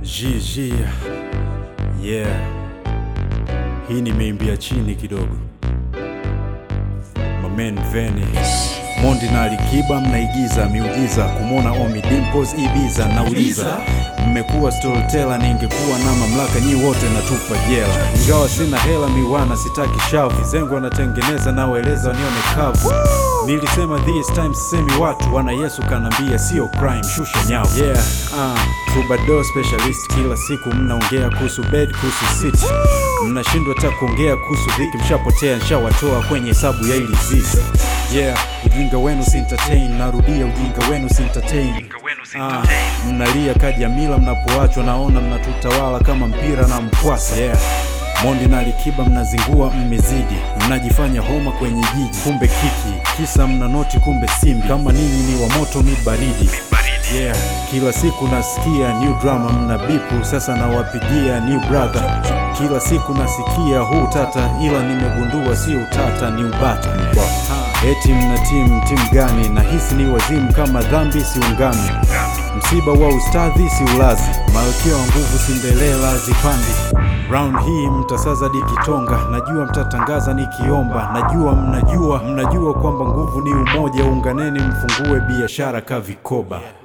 GG. Yeah. Hii nimeimbia chini kidogo. Mamen Veni. Mondi na Alikiba mnaigiza miujiza kumwona Omi Dimples Ibiza nauliza mmekuwa storyteller, ningekuwa na mamlaka nyi wote natupa jela. Ingawa sina hela miwana, sitaki shavu zengo wanatengeneza na waeleza wanione kavu. Nilisema this time sisemi watu wana Yesu kanambia sio crime, shusha nyavu. Yeah, uh, Troubadour specialist, kila siku mnaongea kuhusu bed, kuhusu city, mnashindwa hata kuongea kuhusu dhiki, mshapotea, nshawatoa kwenye hesabu ya ili zizi. Yeah, ujinga wenu si entertain, narudia ujinga wenu si entertain. Ah, mnalia kajamila mnapoachwa, naona mnatutawala kama mpira na mkwasa. Yeah. Mondi na Alikiba mnazingua, mmezidi, mnajifanya homa kwenye jiji, kumbe kiki, kisa mna noti, kumbe simbi. Kama ninyi ni wa moto, mi baridi. Yeah, kila siku nasikia new drama, mna bipu, sasa nawapigia new brother. Kila siku nasikia huu tata, ila nimegundua si utata, ni ubata. Ha, eti mna timu timu gani? Nahisi ni wazimu, kama dhambi siungami msiba wa ustadhi si ulazi, malkia wa nguvu Cinderella zipandi. Round hii mtasaza dikitonga, najua mtatangaza nikiomba, najua mnajua mnajua kwamba nguvu ni umoja. Unganeni mfungue biashara ka vikoba.